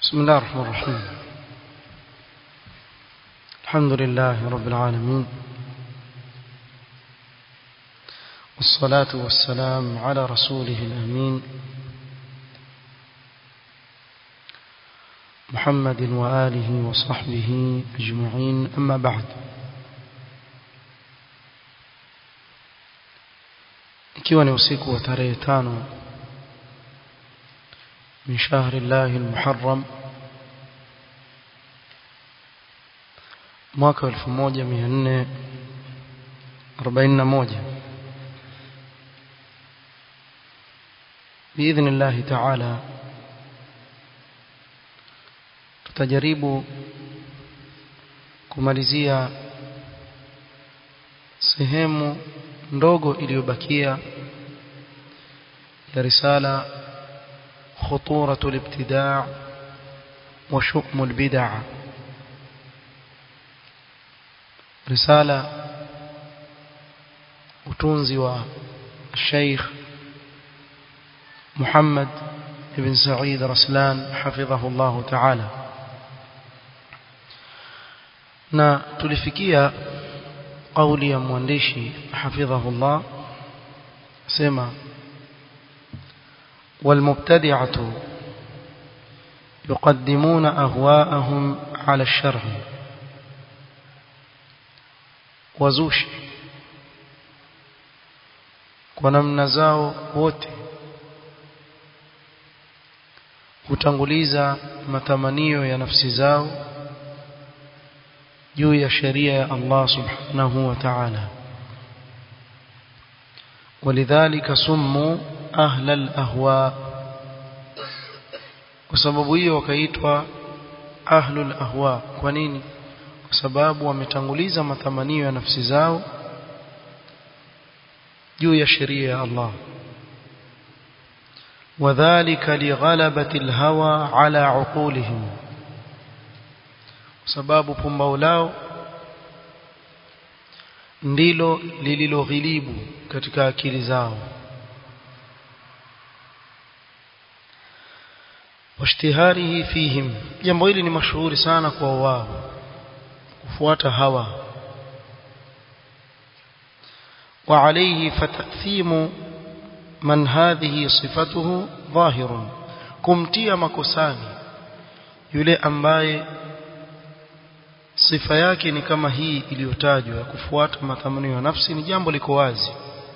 بسم الله الرحمن الرحيم الحمد لله رب العالمين والصلاة والسلام على رسوله الأمين محمد وآله وصحبه أجمعين أما بعد ikiwa ni usiku wa tarehe tano min shahri llahi almuharram mwaka 1441 باذن الله تعالى tutajaribu kumalizia sehemu ndogo iliyobakia ya risala خطورة الابتداع وشؤم البدع رسالة utunzi wa الشيخ محمد بن سعيد رسلان حفظه الله تعالى na tulifikia kauli ya mwandishi hafidhahullah sema والمبتدعة يقدمون أهواءهم على الشرع وزوش ونمنا zao wote hutanguliza matamanio ya nafsi zao juu ya sheria ya Allah subhanahu wa ta'ala ولذلك سموا ahla al-ahwa kwa sababu hiyo wakaitwa ahlul ahwa kwa nini kwa sababu wametanguliza matamanio ya nafsi zao juu ya sheria ya Allah wadhālika lighalabati al-hawa ala uqulihim kwa sababu pumbao lao ndilo lililoghilibu katika akili zao washtiharihi fihim jambo hili ni mashuhuri sana kwa wao kufuata hawa وعليه فتأثيم من هذه صفته ظاهر kumtia makosani yule ambaye sifa yake ni kama hii iliyotajwa kufuata matamanio ya nafsi ni jambo liko wazi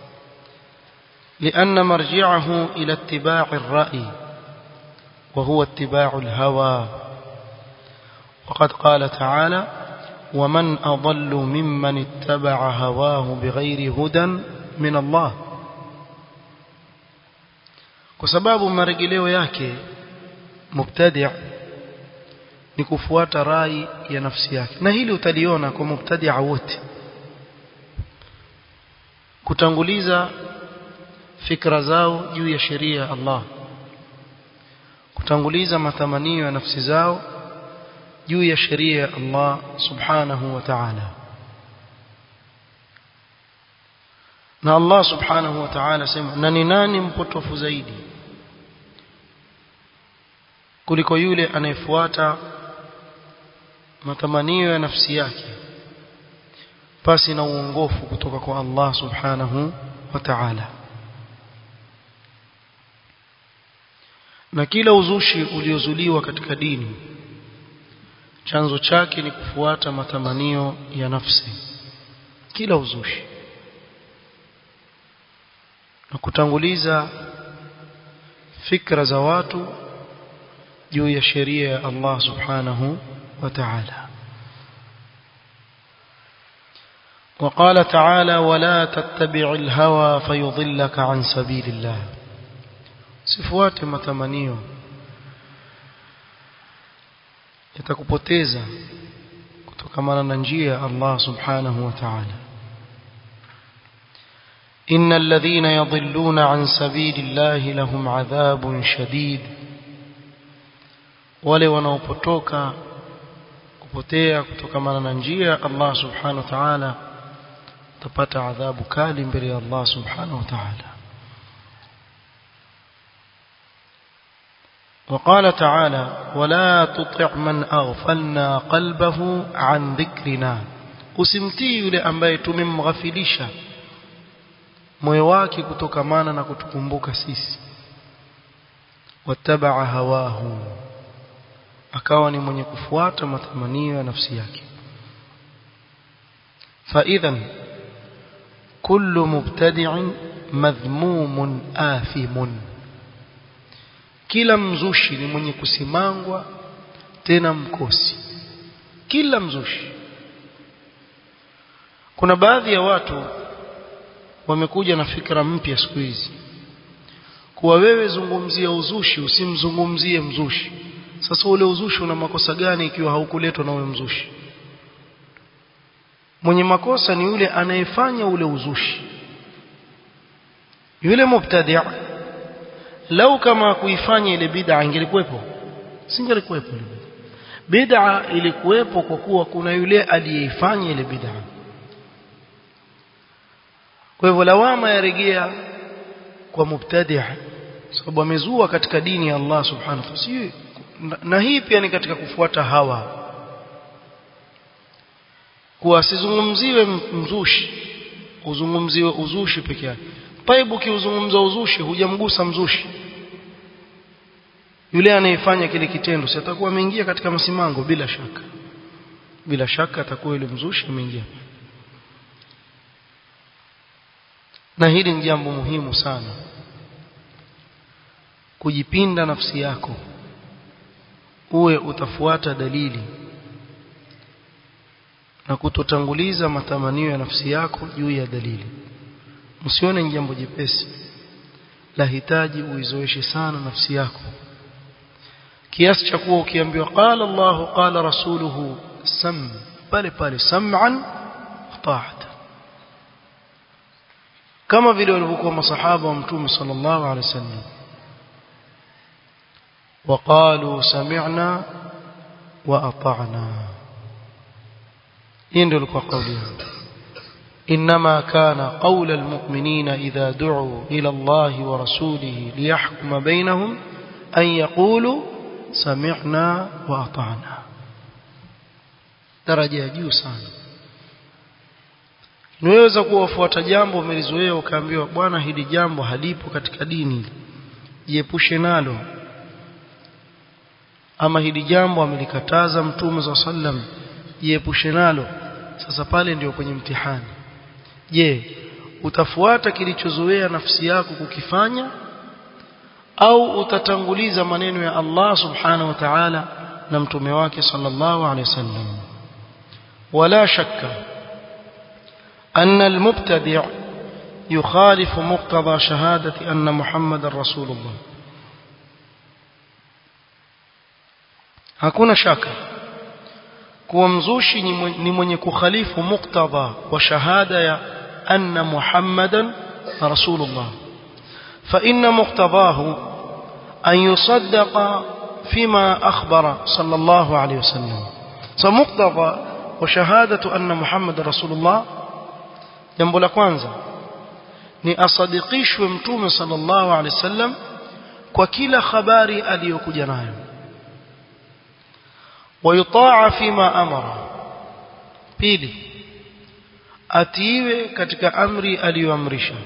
لأن مرجعه إلى اتباع الرأي وهو اتباع الهوى وقد قال تعالى ومن أضل ممن اتبع هواه بغير هدى من الله وسباب مرجلeo yake mubtadi' ni kufuata rai ya nafsi yake na hili utaliona kwa mubtadi'a wote kutanguliza fikra zao juu ya sheria ya Allah kutanguliza matamanio ya nafsi zao juu ya sheria ya Allah subhanahu wa ta'ala na Allah subhanahu wa ta'ala sema na ni nani mpotofu zaidi kuliko yule anayefuata matamanio ya nafsi yake pasi na uongofu kutoka kwa Allah subhanahu wa ta'ala na kila uzushi uliozuliwa katika dini chanzo chake ni kufuata matamanio ya nafsi kila uzushi na kutanguliza fikra za watu juu ya sheria ya Allah subhanahu wa ta'ala وقال تعالى ولا تتبع الهوى فيضلك عن سبيل الله sifuate matamanio yatakupoteza kutokamana na njia ya Allah subhanahu wa ta'ala إن الذين يضلون عن سبيل الله لهم عذاب شديد wale wanaopotoka kupotea kutokamana na njia ya Allah subhanahu wa ta'ala utapata adhabu kali mbele ya Allah subhanahu wa ta'ala وقال تعالى ولا تطع من أغفلنا قلبه عن ذكرنا usimtii yule ambaye tumemghafilisha moyo wake kutokamana na kutukumbuka sisi wattabaa hawahu akawa ni mwenye kufuata matamanio ya nafsi yake فإذا كل مبتدع مذموم آثم kila mzushi ni mwenye kusimangwa tena mkosi kila mzushi kuna baadhi ya watu wamekuja na fikra mpya siku hizi kuwa wewe zungumzia uzushi usimzungumzie mzushi sasa ule uzushi una makosa gani ikiwa haukuletwa na ule mzushi mwenye makosa ni yule anayefanya ule uzushi yule mubtadi' lau kama kuifanya ile bid'a ingelikuwepo singelikuwepo bid'a ilikuwepo kwa kuwa kuna yule aliyeifanya ile bid'a kwa hivyo lawama yarejea kwa mubtadi' sababu amezua katika dini ya Allah subhanahu wa ta'ala na hii pia ni katika kufuata hawa kuwa asizungumziwe mzushi uzungumziwe uzushi peke yake paibu kiuzungumza uzushi hujamgusa mzushi yule anayefanya kile kitendo si atakuwa ameingia katika masimango bila shaka bila shaka atakuwa yule mzushi ameingia na hili ni jambo muhimu sana kujipinda nafsi yako uwe utafuata dalili na kutotanguliza matamanio ya nafsi yako juu ya dalili msione ni jambo jepesi lahitaji uizoeshe sana nafsi yako kiasi cha kuwa ukiambiwa qala Allah qala rasuluhu sam pale pale sam'an ta'at kama vile walivyokuwa masahaba wa mtume sallallahu alaihi wasallam وقالوا سمعنا وأطعنا إن لك قولها إنما كان قول المؤمنين إذا دعوا إلى الله ورسوله ليحكم بينهم أن يقولوا سمعنا وأطعنا درجة juu sana Unaweza kuwa wafuata jambo umelizoea ukaambiwa bwana hili jambo halipo katika dini jiepushe nalo ama hili jambo amelikataza mtume za sallam jiepushe nalo sasa pale ndio kwenye mtihani je utafuata kilichozoea nafsi yako kukifanya au utatanguliza maneno ya Allah subhanahu wa ta'ala na mtume wake sallallahu alaihi wasallam wala shakka أن المبتدع يخالف مقتضى شهادة أن محمد رسول الله hakuna shaka kuwa mzushi ni mwenye kukhalifu muktadha wa shahada ya anna muhammadan rasulullah fa inna muqtadahu an yusaddaqa fima akhbara sallallahu alayhi wasallam so muktadha wa shahadatu anna muhammadan rasulullah jambo la kwanza ni asadikishwe mtume sallallahu alayhi wasallam kwa kila habari aliyokuja nayo ويطاع فيما أمر pili atiiwe katika amri aliyoamrisha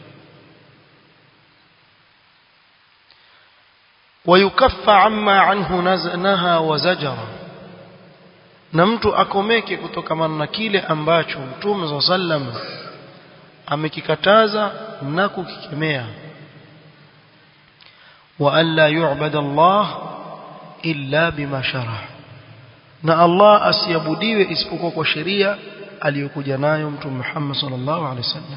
ويكفى عما عنه نهى وزجر na mtu akomeke kutokamana na kile ambacho mtume صلى الله عليه وسلم amekikataza na kukikemea wa alla yu'bada Allah illa bima sharaha na Allah asiabudiwe isipokuwa kwa sheria aliyokuja nayo mtume Muhammad sallallahu alaihi wasallam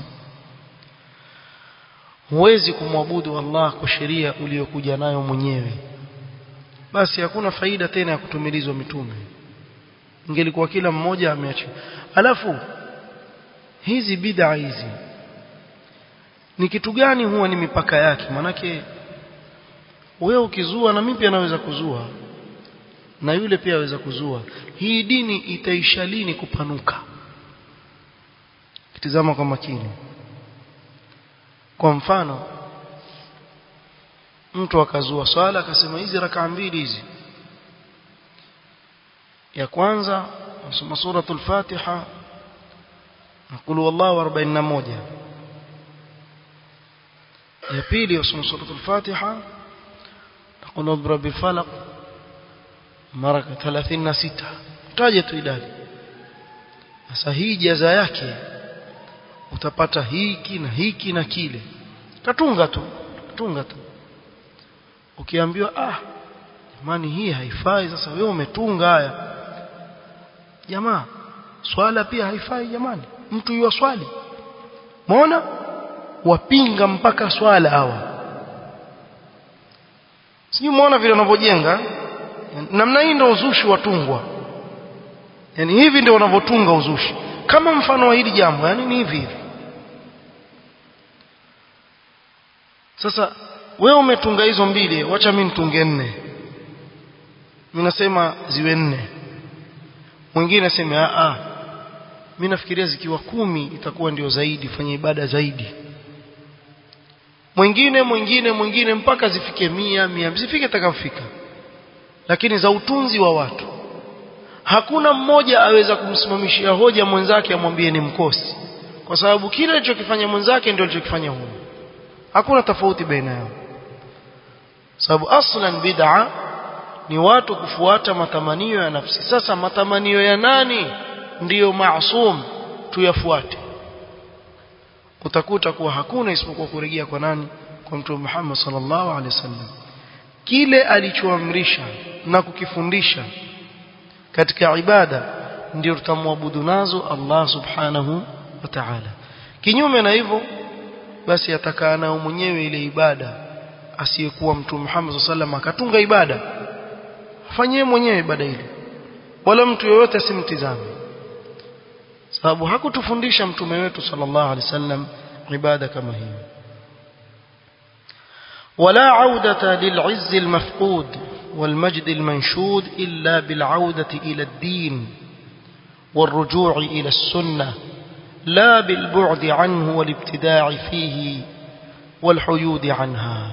huwezi kumwabudu Allah kwa sheria uliyokuja nayo mwenyewe basi hakuna faida tena ya kutumilizwa mitume ingelikuwa kila mmoja ameacha alafu hizi bid'a hizi ni kitu gani huwa ni mipaka yake manake wewe ukizua na mimi pia naweza kuzua na yule pia aweza kuzua hii dini itaisha lini kupanuka kitizama kwa makini kwa mfano mtu akazua swala akasema hizi rakaa mbili hizi ya kwanza nasoma suratul fatiha na qul wallahu 41 ya pili nasoma suratul fatiha na qul rabbil falaq mara 36 taje tu idadi sasa hii jaza yake utapata hiki na hiki na kile katunga tu katunga tu ukiambiwa ah jamani hii haifai sasa wewe umetunga haya jamaa swala pia haifai jamani mtu yuwa swali muona wapinga mpaka swala hawa sijui muona vile wanavyojenga namna hii ndio uzushi watungwa yani hivi ndio wanavyotunga uzushi kama mfano wa hili jambo yani ni hivi hivi sasa wewe umetunga hizo mbili wacha mimi nitunge nne mimi nasema ziwe nne mwingine aseme a a mimi nafikiria zikiwa kumi itakuwa ndio zaidi fanya ibada zaidi mwingine mwingine mwingine mpaka zifike mia mia zifike takafika lakini za utunzi wa watu hakuna mmoja aweza kumsimamishia hoja mwenzake amwambie ni mkosi kwa sababu kile alichokifanya mwenzake ndio alichokifanya huyo hakuna tofauti baina yao sababu aslan bid'a ni watu kufuata matamanio ya nafsi sasa matamanio ya nani ndiyo maasum tuyafuate utakuta kuwa hakuna isipokuwa kurejea kwa nani kwa mtume Muhammad sallallahu alaihi wasallam kile alichoamrisha na kukifundisha katika ibada ndio tutamwabudu nazo Allah subhanahu wa ta'ala kinyume na hivyo basi atakaa nao mwenyewe ile ibada asiyekuwa mtume Muhammad sallallahu akatunga ibada afanyie mwenyewe ibada ile wala mtu yoyote asimtizame sababu hakutufundisha mtume wetu sallallahu alaihi wasallam ibada kama hiyo ولا عودة للعز المفقود والمجد المنشود إلا بالعودة إلى الدين والرجوع إلى السنة لا بالبعد عنه والابتداع فيه والحيود عنها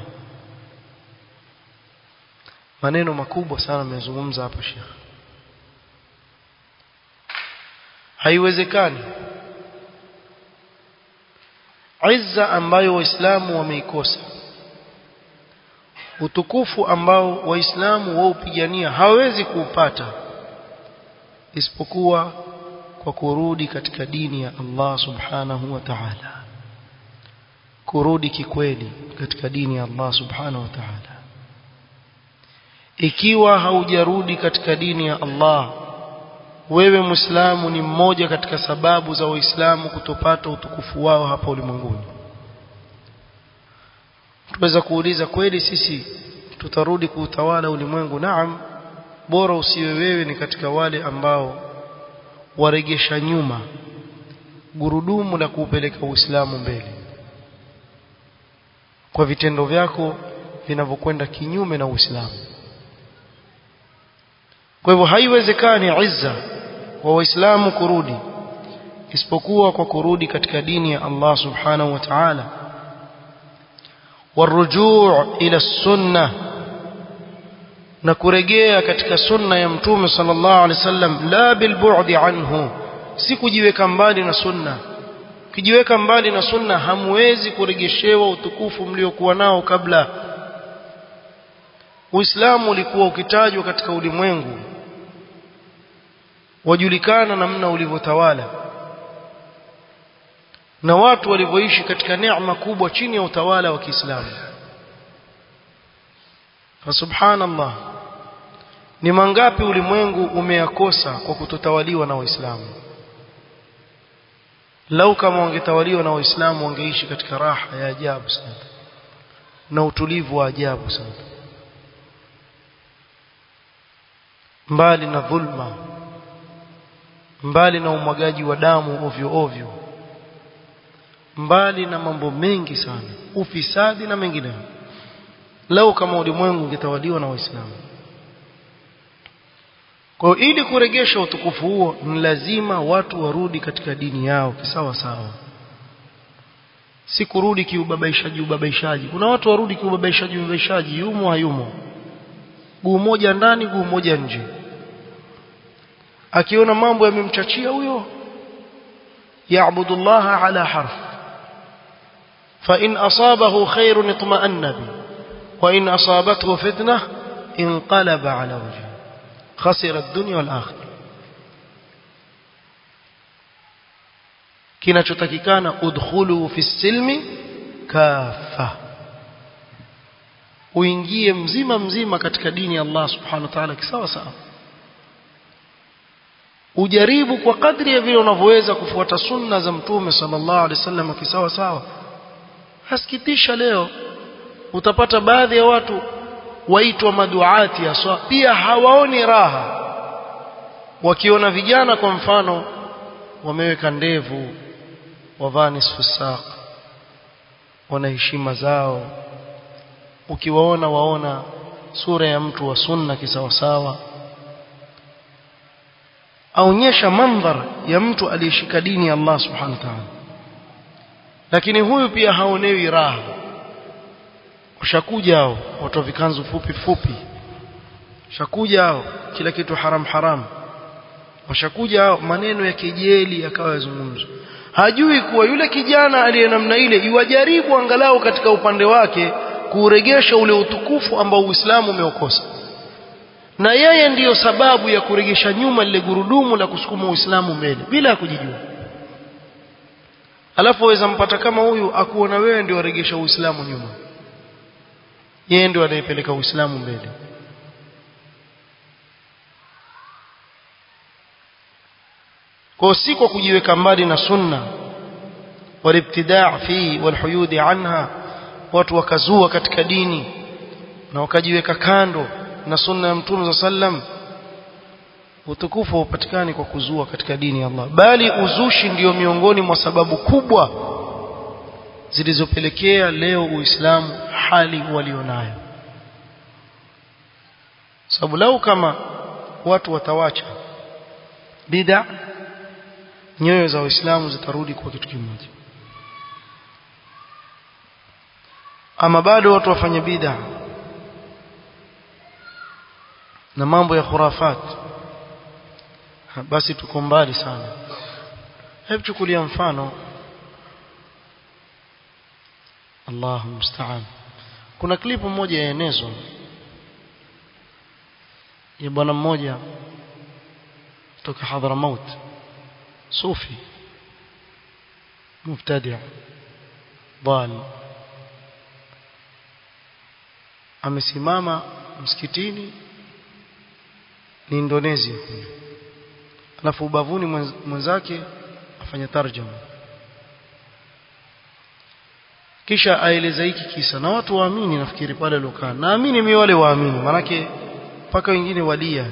maneno makubwa sana amezungumza hapa Sheikh haiwezekani izza ambayo waislamu wameikosa utukufu ambao waislamu waupigania hawezi kuupata isipokuwa kwa kurudi katika dini ya Allah subhanahu wa ta'ala kurudi kikweli katika dini ya Allah subhanahu wa ta'ala ikiwa haujarudi katika dini ya Allah wewe muislamu ni mmoja katika sababu za waislamu kutopata utukufu wao hapa ulimwenguni tuweza kuuliza kweli sisi tutarudi kuutawala ulimwengu naam bora usiwe wewe ni katika wale ambao waregesha nyuma gurudumu la kuupeleka uislamu mbele kwa vitendo vyako vinavyokwenda kinyume na uislamu kwa hivyo haiwezekani izza wa waislamu kurudi isipokuwa kwa kurudi katika dini ya Allah subhanahu wa ta'ala والرجوع إلى السنة na kurejea katika sunna ya mtume sallallahu alaihi wasallam la bilbu'di anhu si kujiweka mbali na sunna kijiweka mbali na sunna hamwezi kuregeshewa utukufu mliokuwa nao kabla Uislamu ulikuwa ukitajwa katika ulimwengu wajulikana namna ulivyotawala na watu walivyoishi katika neema kubwa chini ya utawala wa Kiislamu fa subhanallah ni mangapi ulimwengu umeyakosa kwa kutotawaliwa na waislamu lau kama wangetawaliwa na waislamu wangeishi katika raha ya ajabu sana na utulivu wa ajabu sana mbali na dhulma mbali na umwagaji wa damu ovyo ovyo mbali na mambo mengi sana ufisadi na mengineyo lau kama ulimwengu ungetawaliwa na waislamu kwa hiyo ili kuregesha utukufu huo ni lazima watu warudi katika dini yao kisawa sawa si kurudi kiubabaishaji ubabaishaji kuna watu warudi kiubabaishaji ubabaishaji yumo hayumo guu moja ndani guu moja nje akiona mambo yamemchachia huyo yaabudu Allah ala harf fa in asabahu khairun itma'anna bi wa in asabathu fitnah inqalaba ala wajhi khasira ad-dunya wal akhirah kinachotakikana udkhulu fi silmi kafa uingie mzima mzima katika dini ya Allah subhanahu wa ta'ala kisawa sawa ujaribu kwa kadri ya vile unavyoweza kufuata sunna za mtume sallallahu alaihi wasallam kisawa sawa hasikitisha leo utapata baadhi ya watu waitwa maduati aswa pia hawaoni raha wakiona vijana kwa mfano wameweka ndevu wavaa nisfu saq wana heshima zao ukiwaona waona sura ya mtu wa sunna kisawasawa aonyesha mandhar ya mtu aliyeshika dini ya Allah subhanahu wa ta'ala lakini huyu pia haonewi raha ushakuja hao watu wa vikanzu fupi fupi shakuja hao kila kitu haram haram washakuja hao maneno ya kejeli yakawa yazungumzwa hajui kuwa yule kijana aliye namna ile iwajaribu angalau katika upande wake kuregesha ule utukufu ambao Uislamu umeokosa na yeye ndiyo sababu ya kuregesha nyuma lile gurudumu la kusukuma Uislamu mbele bila ya kujijua alafu waweza mpata kama huyu akuona wewe ndio waregesha Uislamu nyuma yeye ndio anayepeleka Uislamu mbele kwa si kwa kujiweka mbali na sunna walibtidaa fi walhuyudi anha watu wakazua katika dini na wakajiweka kando na sunna ya mtume sallam utukufu haupatikani kwa kuzua katika dini ya Allah bali uzushi ndiyo miongoni mwa sababu kubwa zilizopelekea leo Uislamu hali walionayo sababu lau kama watu watawacha bid'a nyoyo za waislamu zitarudi kwa kitu kimoja ama bado watu wafanye bid'a na mambo ya khurafat basi tuko mbali sana hebu chukulia mfano Allahu musta'an kuna klipu moja yaenezwa ya bwana mmoja kutoka Hadramaut صوفي مبتدع ضال amesimama msikitini ni Indonesia alafu ubavuni mwenzake afanya tarjuma kisha aeleza hiki kisa na watu waamini nafikiri pale lokaa naamini mimi wale waamini manake mpaka wengine walia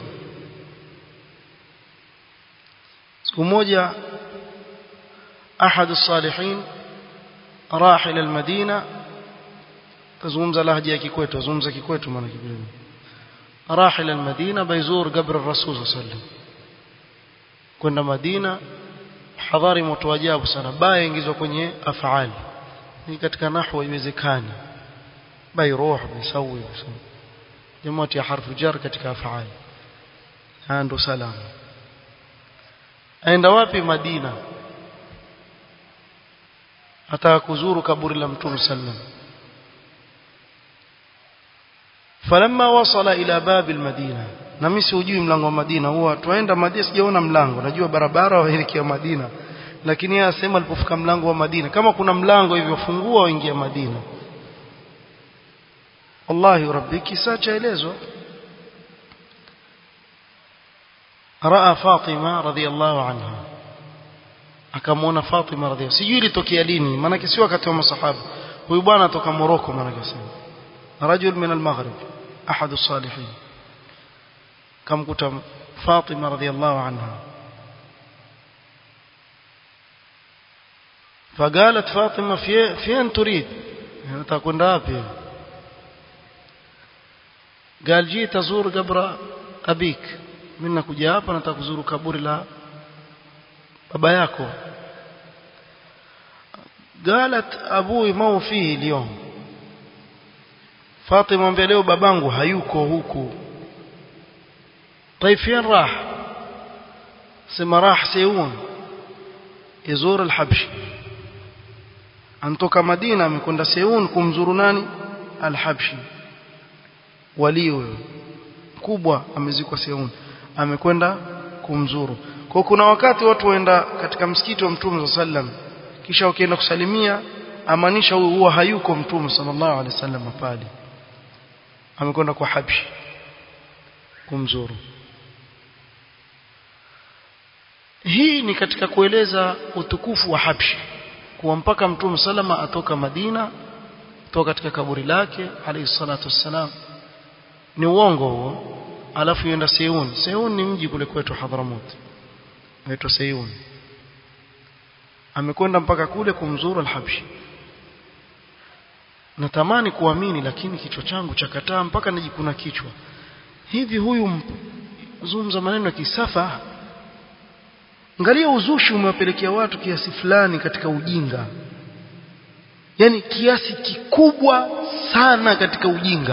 siku moja ahad الصالحين راح الى المدينه تزومza lahja ya kikwetu tazungumza kikwetu maana kidogo راح الى المدينه بيزور قبر الرسول صلى الله عليه وسلم kwenda Madina hadhari moto ajabu sana baya ingizwa kwenye afali ni katika nahwa iwezekani bai ruh bisawi jamaa ya harfu jar katika afali ndo salama aenda wapi Madina ataka kuzuru kaburi la Mtume sallam falamma wasala ila babi almadina na mimi sijui mlango wa Madina huwa tuenda Madina sijaona mlango najua barabara waelekea Madina lakini yeye asema alipofika mlango wa Madina kama kuna mlango hivyo fungua uingia Madina wallahi rabbi kisa chaelezwa raa Fatima radhiallahu anha akamwona Fatima radhiallahu sijui ilitokea lini maana si wakati wa masahaba huyu bwana atoka Morocco maana sema rajul min al-maghrib ahad as-salihin kamkuta Fatima radhiallahu anha فقالت فاطمة في فين تريد nataka kwenda wapi قال جيت ازور قبر ابيك mimi nakuja hapa nataka kuzuru kaburi la baba yako قالت أبوي ما هو فيه اليوم فاطمة mbeleo babangu hayuko huku طيب فين راح سما راح سيون يزور الحبشي antoka Madina amekwenda Seun kumzuru nani Al-Habshi wali huyo mkubwa amezikwa Seun amekwenda kumzuru kwa kuna wakati watu waenda katika msikiti wa Mtume sallam kisha wakienda kusalimia amaanisha huyu huwa hayuko Mtume sallallahu alaihi wasallam pale amekwenda kwa Habshi kumzuru hii ni katika kueleza utukufu wa Habshi kuwa mpaka Mtume salama atoka Madina kutoka katika kaburi lake alayhi salatu wassalam ni uongo huo alafu yenda Seun Seun ni mji kule kwetu Hadramut inaitwa Seun amekwenda mpaka kule kumzuru al-Habshi natamani kuamini lakini kichwa changu chakataa mpaka najikuna kichwa hivi huyu zungumza maneno ya kisafa Angalia uzushi umewapelekea watu kiasi fulani katika ujinga. Yaani kiasi kikubwa sana katika ujinga.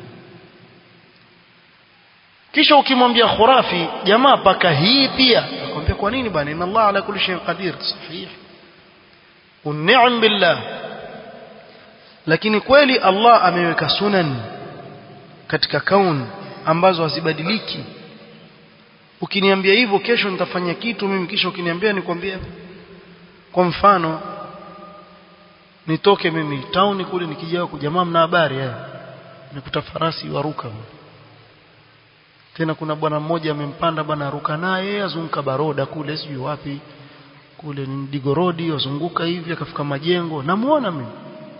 Kisha ukimwambia khurafi jamaa paka hii pia akwambia kwa nini bwana inna Allah ala kulli shay'in qadir sahih. Un'am billah. Lakini kweli Allah ameweka sunan katika kaun ambazo hazibadiliki ukiniambia hivyo kesho nitafanya kitu mimi kisha ukiniambia nikwambie kwa mfano nitoke mimi town kule nikija kwa jamaa mna habari eh nikuta farasi waruka tena kuna bwana mmoja amempanda bwana aruka naye azunguka baroda kule sijui wapi kule ni digorodi azunguka hivi akafika majengo namuona mimi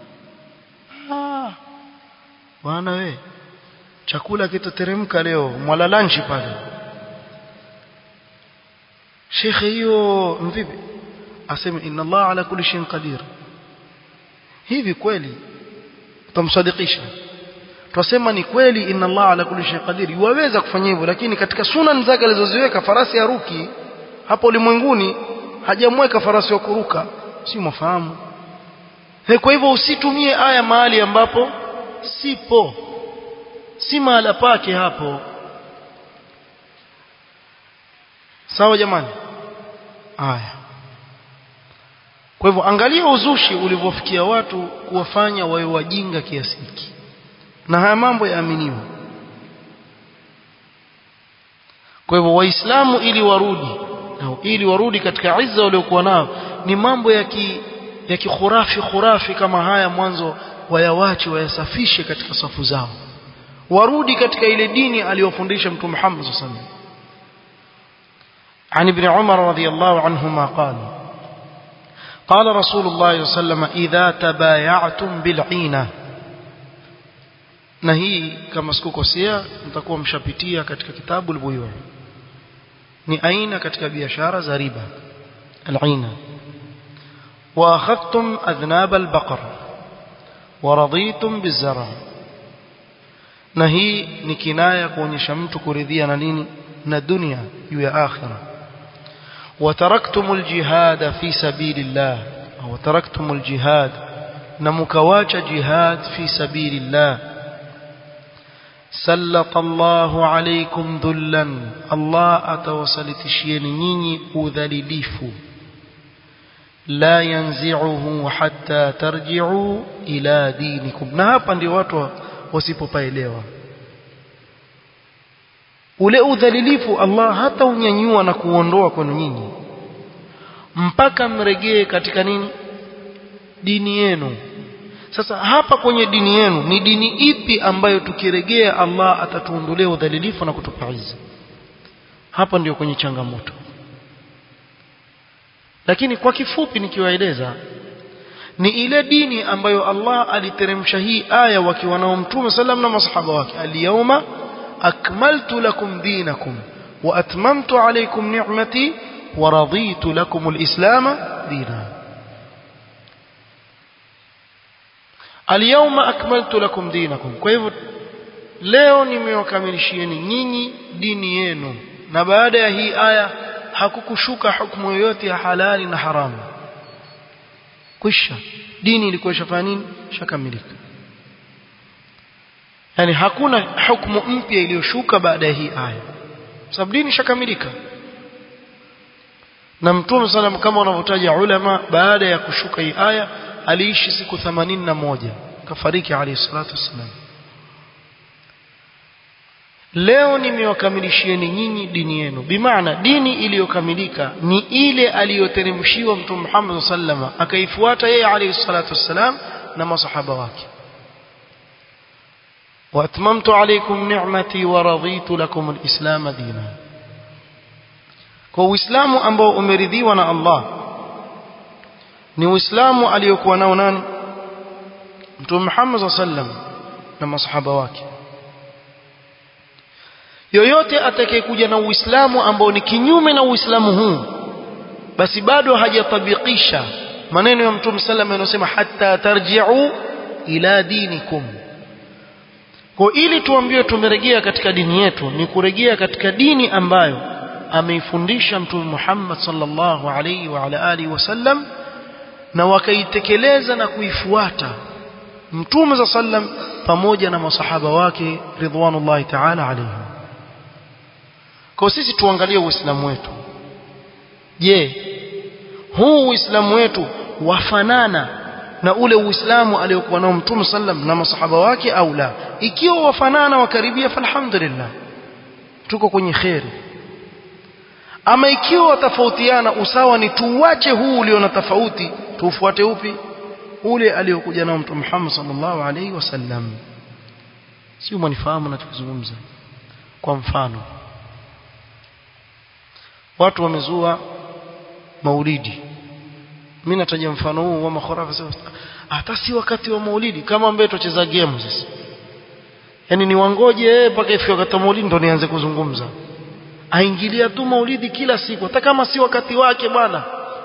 ah bwana we chakula kitateremka leo mwala lunch pale shekhe hiyo mvipi aseme inna Allah ala kulli shay'in qadir hivi kweli tutamsadikisha twasema ni kweli inna Allah ala kulli shay'in qadir yuweza kufanya hivyo lakini katika sunan zake alizoziweka farasi ya ruki hapo ulimwenguni hajamweka farasi wa kuruka si mwafahamu kwa hivyo usitumie aya mahali ambapo sipo si mahala pake hapo sawa jamani haya kwa hivyo angalia uzushi ulivyofikia watu kuwafanya wawe wajinga kiasi hiki na haya mambo yaaminiwa kwa hivyo waislamu ili warudi au ili warudi katika izza waliokuwa nao ni mambo ya ki ya kikhurafi khurafi kama haya mwanzo wayawache wayasafishe katika safu zao warudi katika ile dini aliyofundisha mtume Muhammad sallallahu alaihi wasallam عن ابن عمر رضي الله عنهما قال قال رسول الله صلى الله عليه وسلم إذا تبايعتم بالعينة na hii kama sikukosea mtakuwa mshapitia katika kitabu al-buyu ni aina katika biashara za riba al-aina wa akhadhtum adhnab al-baqar wa raditum biz-zara na hii ni kinaya kuonyesha mtu kuridhia na nini na dunia juu ya akhirah وتركتم الجهاد في سبيل الله أو تركتم الجهاد نمكواج جهاد في سبيل الله سلط الله عليكم ذلا الله أتوصلتشين نيني أذلليف لا ينزعه حتى ترجعوا إلى دينكم نهابا ndio watu wasipopaelewa ule udhalilifu Allah hata unyanyua na kuondoa kwenu nyinyi mpaka mregee katika nini dini yenu sasa hapa kwenye dini yenu ni dini ipi ambayo tukiregea Allah atatuondolea udhalilifu na kutupa izza hapa ndio kwenye changamoto lakini kwa kifupi nikiwaeleza ni ile dini ambayo Allah aliteremsha hii aya wakiwa nao mtume sallam na masahaba wake al-yawma أكملت لكم دينكم وأتممت عليكم نعمتي ورضيت لكم الإسلام دينا اليوم أكملت لكم دينكم كيف leo nimewakamilishieni nyinyi dini yenu na baada ya hii aya hakukushuka hukumu yoyote ya halali na haramu kwisha dini ilikuwa ishafanya nini shakamilika yani hakuna hukumu mpya iliyoshuka baada ya hii aya sababu dini shakamilika na mtume sallam kama wanavyotaja ulama baada ya kushuka hii aya aliishi siku 81 kafariki alayhi salatu wassalam leo nimewakamilishieni nyinyi dini yenu bimaana dini iliyokamilika ni ile aliyoteremshiwa mtume Muhammad sallama akaifuata yeye alayhi salatu wassalam na masahaba wake واتممت عليكم نعمتي ورضيت لكم الاسلام دينا kwa uislamu ambao umeridhiwa na Allah ni uislamu aliyokuwa nao nani mtume Muhammad sallam na masahaba wake yoyote atakayekuja na uislamu ambao ni kinyume na uislamu huu basi bado hajatabikisha maneno ya mtume sallam yanayosema hatta tarji'u ila dinikum kwa ili tuambiwe tumerejea katika dini yetu ni kurejea katika dini ambayo ameifundisha mtume Muhammad sallallahu alaihi wa ala alihi wasallam na wakaitekeleza na kuifuata mtume za sallam pamoja na masahaba wake ridwanullahi ta'ala alaihim kwa sisi tuangalie uislamu wetu je huu uislamu wetu wafanana na ule uislamu aliyokuwa nao mtume sallam na masahaba wake au la ikiwa wafanana wakaribia falhamdulillah tuko kwenye kheri ama ikiwa watafautiana usawa ni tuuache huu ulio na tofauti tuufuate upi ule aliyokuja nao mtume Muhammad sallallahu alaihi wasallam sio mwanifahamu nachokizungumza kwa mfano watu wamezua maulidi mimi nataja mfano huu wa makhurafa hata si wakati wa maulidi kama ambaye tucheza game sasa yani ni wangoje mpaka ifike wakati wa maulidi ndo nianze kuzungumza aingilia tu maulidi kila siku hata kama si wakati wake bwana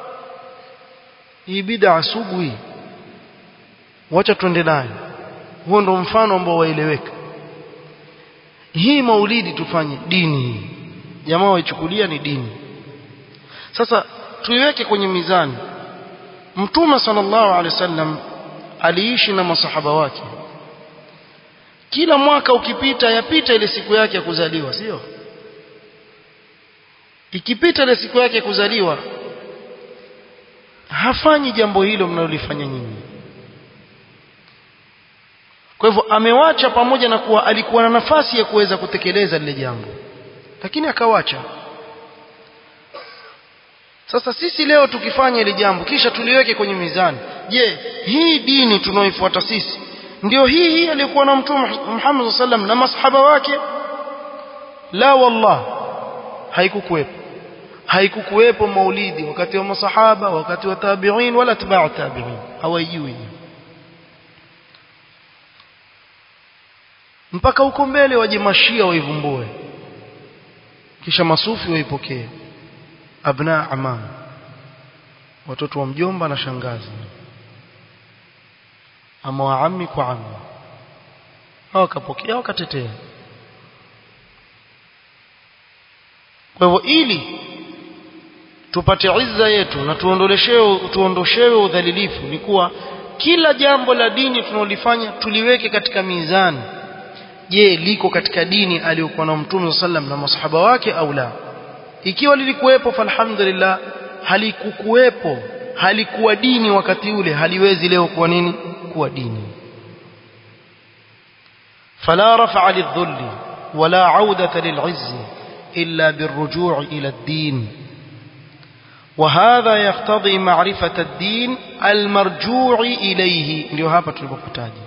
hii bid'a sugu hii wacha tuende nayo huo ndo mfano ambao waeleweka hii maulidi tufanye dini hii jamaa waichukulia ni dini sasa tuiweke kwenye mizani mtume sallallahu alaihi wasallam aliishi na masahaba wake kila mwaka ukipita yapita ile siku yake ya kuzaliwa sio ikipita ile siku yake ya kuzaliwa hafanyi jambo hilo mnalolifanya nyinyi kwa hivyo amewacha pamoja na kuwa alikuwa na nafasi ya kuweza kutekeleza lile jambo lakini akawacha sasa sisi leo tukifanya ile jambo kisha tuliweke kwenye mizani je hii dini tunaoifuata sisi ndio hii hii aliyokuwa na mtume Muhammad sallam na masahaba wake la wallah haikukuwepo haikukuwepo maulidi wakati wa masahaba wakati wa tabi'in wala tabi'u tabi'in hawajui mpaka huko mbele waje mashia waivumbue kisha masufi waipokee abna amam watoto wa mjomba na shangazi ama waami kwa ami hawakapokea wakatetea kwa hivyo ili tupate izza yetu na tuondoleshewe tuondoshewe udhalilifu ni kuwa kila jambo la dini tunalolifanya tuliweke katika mizani je liko katika dini aliyokuwa na mtume sallam na masahaba wake au la ikiwa lilikuwepo falhamdulillah halikukuwepo halikuwa dini wakati ule haliwezi leo kuwa nini kuwa dini fala rafa'a lidhulli wala 'audata lil'izzi illa birruju' ila ad-din وهذا يقتضي معرفة الدين المرجوع إليه ndio hapa tulipokutaja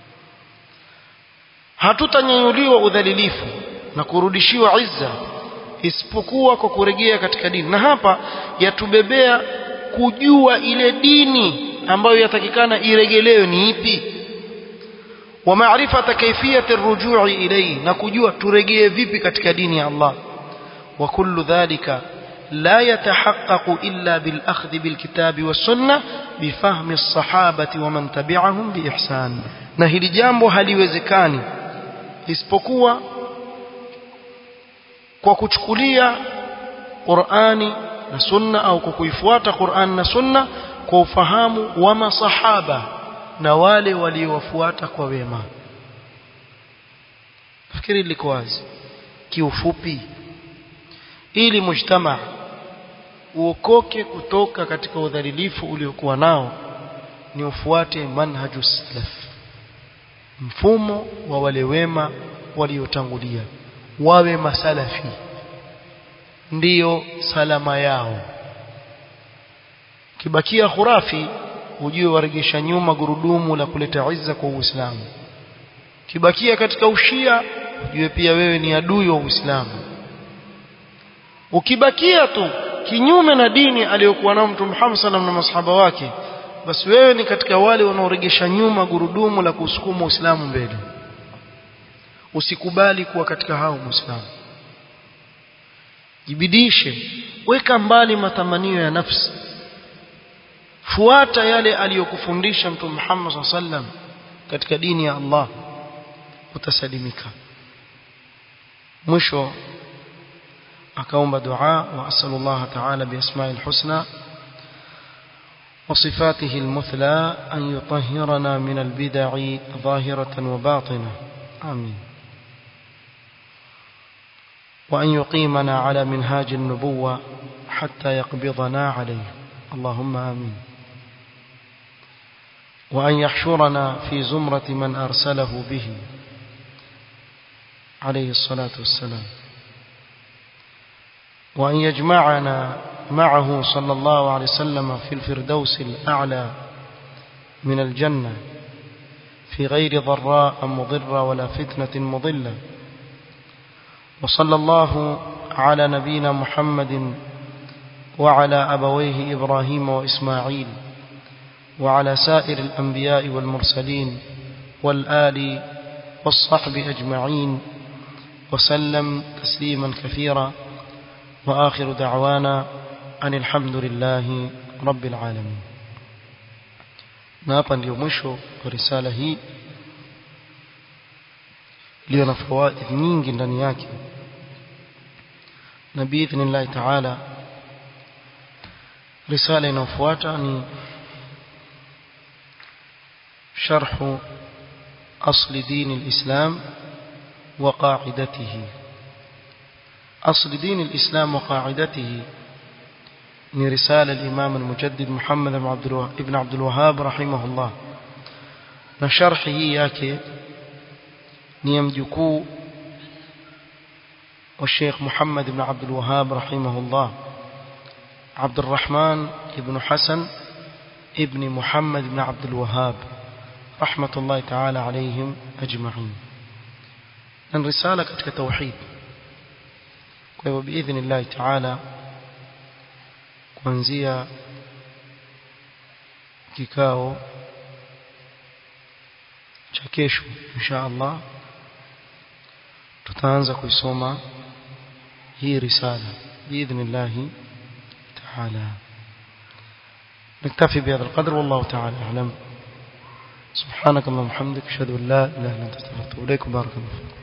hatutanyanyuliwa udhalilifu na kurudishiwa izza isipokuwa kwa kurejea katika dini na hapa yatubebea kujua ile dini ambayo yatakikana iregelewe ni ipi wa maarifata kaifiyati rujui ilayhi na kujua turegee vipi katika dini ya Allah wa kullu dhalika لا يتحقق إلا بالأخذ بالكتاب والسنة بفهم الصحابة ومن تبعهم بإحسان نهي جambo haliwezekani isipokuwa kwa kuchukulia Qur'ani na sunna au kwa kuifuata Qur'an na sunna kwa ufahamu wa masahaba na wale waliowafuata kwa wema nafikiri liko wazi kiufupi ili mujtama uokoke kutoka katika udhalilifu uliokuwa nao ni ufuate manhaju salaf mfumo wa wale wema waliotangulia wawe masalafi ndiyo salama yao kibakia khurafi ujue waregesha nyuma gurudumu la kuleta izza kwa Uislamu kibakia katika ushia ujue pia wewe ni adui wa Uislamu ukibakia tu kinyume na dini aliyokuwa nayo Mtume Muhammad sallam na masahaba wake basi wewe ni katika wale wanaoregesha nyuma gurudumu la kusukuma Uislamu mbele usikubali kuwa katika hao Muislamu jibidishe weka mbali matamanio ya nafsi fuata yale aliyokufundisha Mtume Muhammad sallam katika dini ya Allah utasalimika mwisho akaomba dua wa asallallahu ta'ala biasma'il husna وصفاته المثلى أن يطهرنا من البدع ظاهرة وباطنة آمين وأن يقيمنا على منهاج النبوة حتى يقبضنا عليه اللهم آمين وأن يحشرنا في زمرة من أرسله به عليه الصلاة والسلام وأن يجمعنا معه صلى الله عليه وسلم في الفردوس الأعلى من الجنة في غير ضراء مضرة ولا فتنة مضلة وصلى الله على نبينا محمد وعلى أبويه إبراهيم وإسماعيل وعلى سائر الأنبياء والمرسلين والآل والصحب أجمعين وسلم تسليما كثيرا وآخر دعوانا أن الحمد لله رب العالمين na hapa ndio mwisho wa risala hii iliyo na fawaid nyingi ndani yake na biidhnillahi taala risala inayofuata ni sharhu asli dini lislam wa qaidatihi asli dini lislam wa qaidatihi ni risala al-Imam al-Mujaddid Muhammad ibn Abdul Wahhab rahimahullah na sharhi hii yake ni ya mjukuu wa Sheikh Muhammad ibn Abdul Wahhab rahimahullah عبد الرحمن ابن حسن ابن محمد بن عبد الوهاب رحمة الله تعالى عليهم أجمعين من رسالة كتك توحيد وبإذن الله تعالى kuanzia kikao cha kesho insha Allah tutaanza kuisoma hii risala biidhnillah تعالى نكتفي بهذا القدر والله تعالى أعلم سبحانك اللهم وبحمدك أشهد أن لا إله إلا أنت أستغفرك وإليك بارك الله فيك